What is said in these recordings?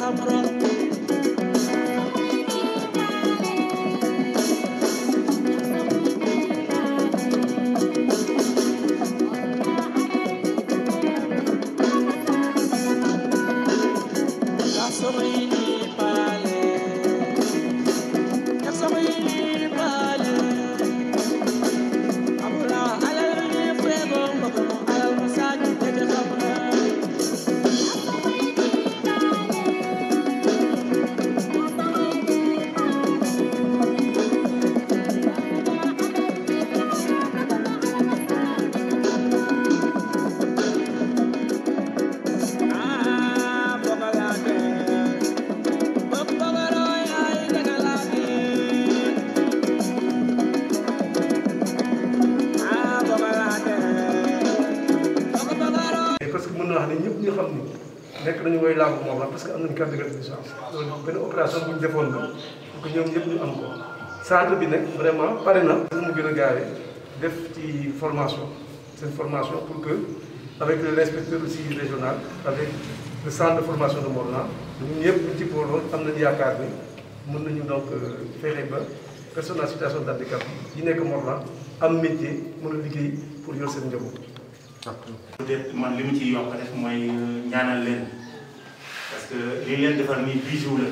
parce que mën naa wax ne ñëpp ñu xam ni nekk nañu woy làmb moom la parce que am nañu carte de licence loolu benn opération bu ñu defoon la pour que ñoom ñëpp ñu am ko centre bi nag vraiment pare na pour mu gën a gaawee def ci formation seen formation pour que avec l'inspecteur aussi régional avec le centre de formation de Morlan ñun ñëpp ñu ci booloon am nañu yaakaar ni mën nañu donc fexe ba personne en situation de handicap yi nekk Morlan am métier mën a liggéey pour yor seen njaboot. peut-être man li mu ciy yokk rek mooy ñaanal leen parce que li ñu leen defar nii bijou la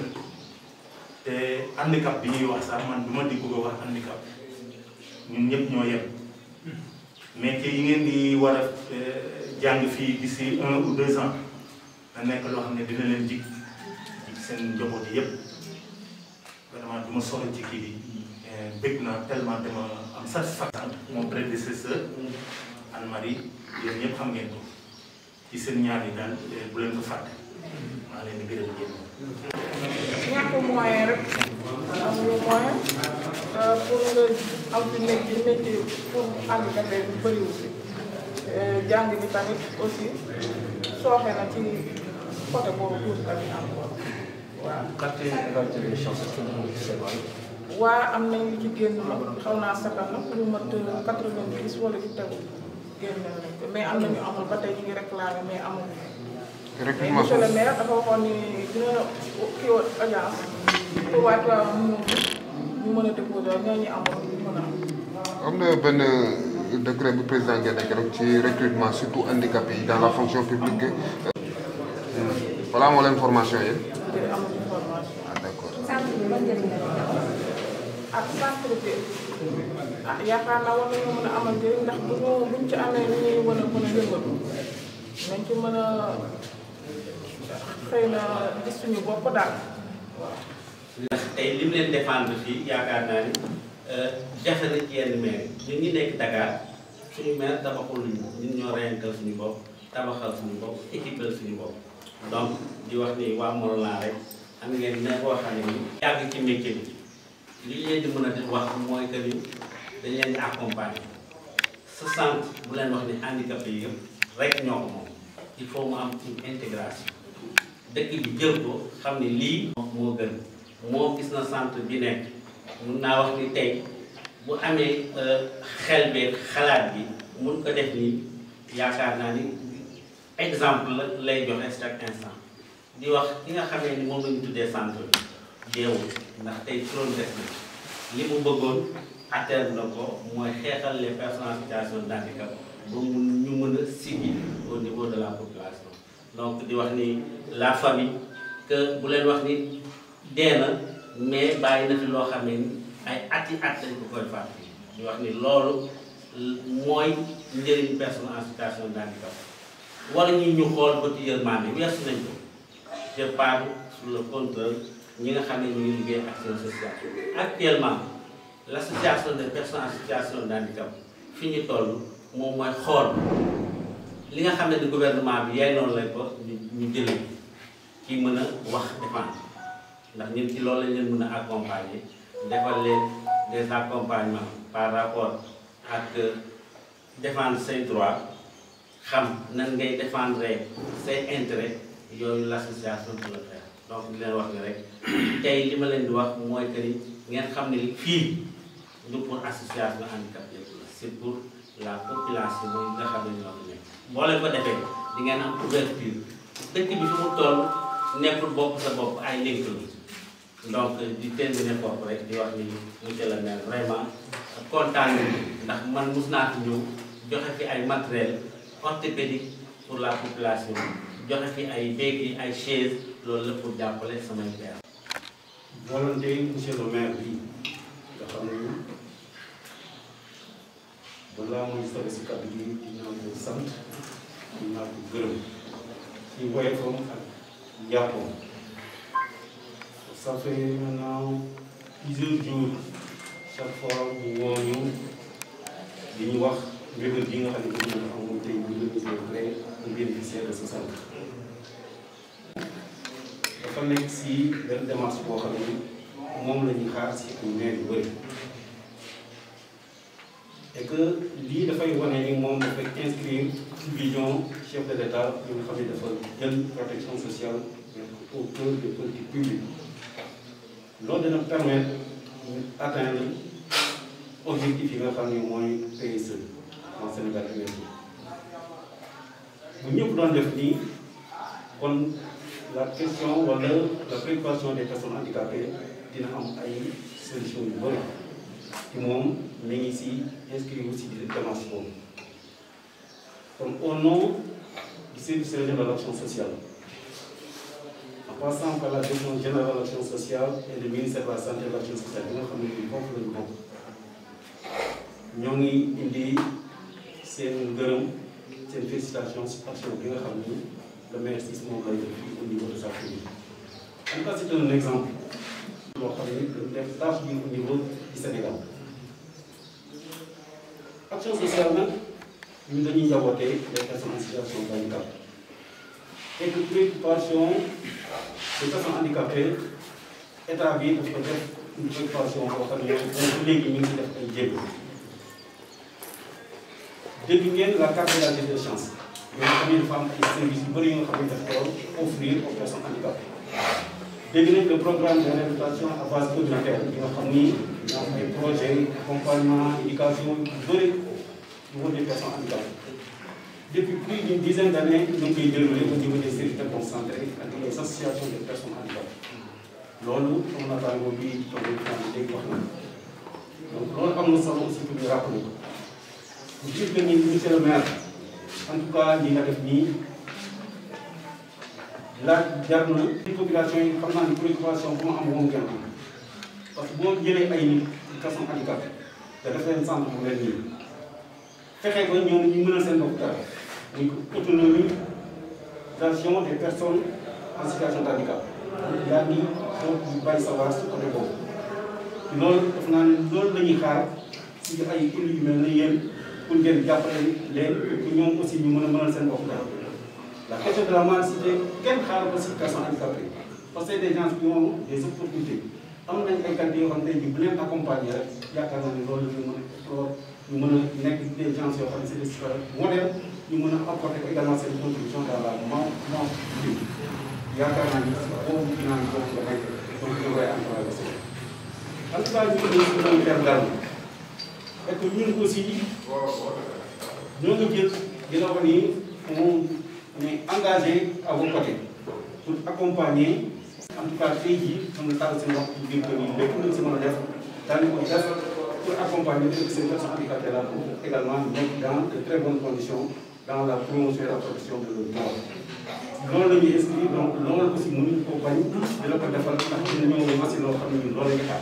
te handicap bi ñuy wax sax man du ma di bëgg a wax handicap ñun ñëpp ñoo yem métier yi ngeen di war a jàng fii d'ici un ou deux ans da nekk loo xam ne dina leen jig jig seen njaboot yi yëpp vraiment du ma sori ci kii bi bëgg naa tellement dama am satisfaction mon prédécesseur Anne-Marie yéen ñëpp xam ngeen ko ci seen ñaar yi daal bu leen ko fàtte maa leen di gërëm yéen. ñàkk moyen rek amuñu moyen pour nga am fi métier métier pour handicapé bi bëriwul fi jàng bi tamit aussi sooxe na ci côté boobu tuuti tamit encore waaw. Quand évaluer les chances, est-ce que vous c'est vrai waa am nañ li ci génn nag xaw naa sakal nag lu mat quatre-vingt-dix wala ci tegu génn nañ ko mais am na ñu amul ba tey ñu ngi réclamé mais amuñu. mais monsieur le maire dafa waxoon ni dina kii woon audience pour waa Tivaouane mu ñu mën a déposer ñooñu amul ñu mën a am. am na benn décret bu président génne keroog ci recrutement surtout handicapé yi dans la fonction publique voilà moo leen formation yi. jërëjëf amuñu formation. ah d'accord. ak centre bi ah yaakaar naa war nañoo mën a amal njëriñ ndax bu ñu buñ ci amee ni ñuy mën a mën a yëngatu nañ ci mën a xëy na gis suñu bopp daal waaw. ndax tey li mu leen défendre fii yaakaar naa ni jafe na ci yenn maire ñun ñi nekk Dakar suñu maire tabaxul luñu ñun ñoo reyankal suñu bopp tabaxal suñu bopp équipal suñu bopp donc di wax ni waa Morolan rek am ngeen ne boo xam ne ni yàgg ci métier bi li ñu leen di mën a def wax mooy que ni dañ leen di accompagner sa centre bu leen wax ni handicapé yi yëpp rek ñoo ko moom il faut mu am une intégration dëkk bi jël ko xam ne lii moo gën moo gis na centre bi nekk mun naa wax ni tey bu amee xel beeg xalaat bi mun ko def nii yaakaar naa ni exemple la lay joxe chaque instant di wax ki nga xamee ni moom la ñu tuddee centre bi deewul ndax tey turam des na li mu bëggoon atteindre na ko mooy xeexal les personnes en situation de handicap ba mu ñu mën a siggi au niveau de la population donc di wax ni la famille que bu leen wax ni dee na mais bàyyi na fi loo xam ne ni ay ati at lañ ko koy fàtte di wax ni loolu mooy njëriñ personne en situation de handicap wala ñu ñu xool ba ci yërmande weesu nañ ko je parle sur le compteur ñi nga xam ne ñu ngi liggéey action sociale actuellement l' association des personnes en situation de handicap fi ñu toll moom mooy xool li nga xam ne ni gouvernement bi yaay noonu lañ ko ñu ñu jëlee ki mën a wax défendre ndax ñun ci loolu lañ leen mën a accompagner defal leen des accompagnements par rapport ak défendre say droits xam nan ngay défendre say intérêts yooyu l' association peut le faire donc di leen wax ni rek tey li ma leen di wax mooy que ni ngeen xam ne fii du pour association handicap yëpp la c' est pour la population mooy nga xam ne ñoo ko nekk boo leen ko defee di ngeen am ouverture dëkk bi fi mu toll nekkul bopp sa bopp ay ndénk la donc di terminer foofu rek di wax ni monsieur le maire vraiment kontaan nañu ndax man mus naa fi ñëw joxe fi ay matériel orthopédique pour la population joxe fi ay béquilles ay chaise loolu la pour jàppale samay père volonté monsieur le maire bi nga xam ne balaa muy sori si kàddu gi dinaa ko sant dinaa ko gërëm ci woyofam ak njàppam ça fait maintenant plusieurs jours chaque fois mu woo ñu di ñu wax mbébét bi nga xam ne bëgg na ko am tey bu ñu ko créé un bénéficiaire de ce centre dafa nekk si benn démarche boo xam ne moom la ñuy xaar si ay maire yu bëri et que lii dafay wane ni moom dafay inscrire ci vision chef de l' état bi nga xam ne dafa jël protection sociale au cœur des politiques publiques loolu dina permettre ñu atteindre objectif yi nga xam ne mooy PSE en Sénégal émergent bu ñëpp doon def nii kon la question wala la préoccupation des personnes handicapées dina am ay solution yu bëri ci moom mi ngi si inscrit aussi di démarche boobu kon au nom du service régional de l'action sociale en passant par la direction générale de l'action sociale et le ministère de la santé et de l'action sociale bi nga xam ne bii foofu lañu bokk ñoo ngi indi seen ngërëm seen félicitation si action bi nga xam ni le maire Ciss moom lay def fii au niveau de sa commune. en tout cas c'est un exemple loo xam ni dañu def tâche bi au niveau du Sénégal action sociale nag ñun dañuy njabootee les personnes en situation de handicap et que préoccupation des personnes handicapées état bi daf ko def une préoccupation boo xam ne moom léegi ñu ngi def ay jéego dégg ngeen la carte d'égalité des chances yoo xam ne dafa am ay services yu bëri yoo xam ne daf ko offrir aux personnes handicapées dégg nañ le programme de réhabilitation à base communautaire bi nga xam ni ñoo am ay projet accompagnement éducation yu bëri yu wër des personnes handicapées depuis plus d'une dizaine d'années ñu ngi koy déroulé au niveau des services déconcentrés ak les associations des personnes handicapées loolu am na tàngoor bi toog nañu dégg wax na donc loolu am na solo aussi pour ñu rappeler ko bu dire que ni monsieur le maire en tout cas li nga def nii laaj jar na population yi xam naa ni préoccupation bu ma am moom ngeen am parce que boo jëlee ay nit personne handicapée te def leen centre bu mel nii fexe ba ñoom ñu mën a seen bopp dara muy autonomisation des personnes en situation de handicap yaa ngi donc ñu bàyyi savoir su côté boobu loolu def naa ne loolu la ñuy xaar si ay élus yu mel ne yéen pour ngeen jàppale leen pour ñoom aussi ñu mën a mënal seen bopp dara la question de la mendicité kenn xaaral ko si personne handicapée parce que des gens qui ont des opportunités am nañ ay qualité yoo xam ne tey bu leen accompagner rek yaakaar naa ne loolu ñu mën a trop ñu mën a nekk des gens yoo xam ne c'est des modèles ñu mën a apporter également seen contribution dans la non non yaakaar naa ni boobu dinaa ni boobu nga nekk donc ñu koy encouragé en tout cas ñu ngi leen di faire dara et que ñun aussi ñoo ngi jël di la wax ni on est engagé à vos côtés pour accompagner en tout cas tey jii xam nga taal seen wax ci biir kër yi lépp luñ si mën a def daañu ko def pour accompagner ces personnes handicapées là pour également nekk dans de très bonnes conditions dans la promotion et la protection de leur droit loolu la ñuy inscrire donc loolu aussi mënuñu ko bañ di la ko defal ndax dina ñëw machine loo xam ne ñun loolu la ñuy xaar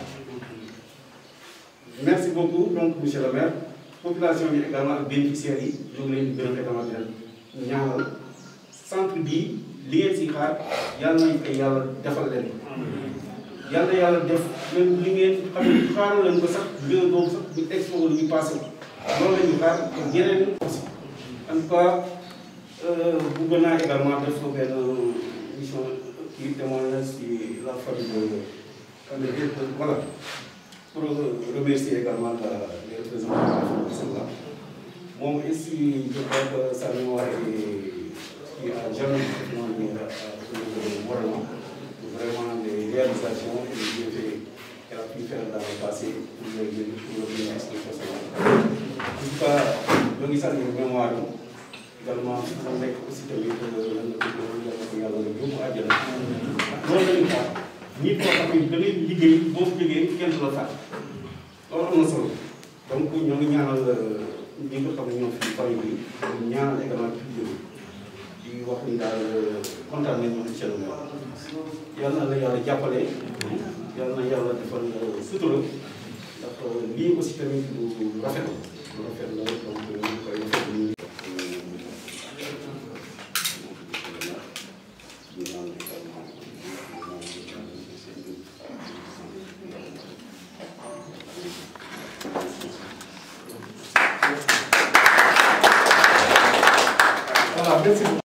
merci beaucoup donc monsieur le maire population bi également ak bénéficiaires yi ñu ngi leen di gërëm également di leen ñaanal centre bii li ngeen si xaar yàlla nañ koy yàlla defal leen yàlla yàlla def même li ngeen xam ne xaaral leen ko sax bureau boobu sax bu expo lu ñu passé loolu la ñu xaar ak yeneen aussi en tout cas bëgg naa également def benn mission kii témoignage si la famille de famille voilà pour remercier également la les représentants de la famille Sénégal moom aussi je crois que sa mémoire est qui a jamais effectivement mis à moralement vraiment des réalisations et des bienfaits qu'elle a pu faire dans le passé pour le pour le bénéfice des personnes en tout cas ñoo ngi sant mémoire également mu nekk aussi tamit lan la ko yàlla ko yàlla yóbbu àjjana loolu la ñu xaar ñi koo xam ne da ngay liggéey boo ko jógee kenn du la faat loolu am na solo donc ñoo ngi ñaanal ñi nga xam ne ñoo fi famille bi ñu ñaanal également public bi di wax ni daal kontaan nañu monsieur le maire yàlla na la yàlla jàppale yàlla na yàlla defal sutura ndax lii aussi tamit lu rafet la lu rafet la donc ñu koy rafet ñu voilà merci beaucoup.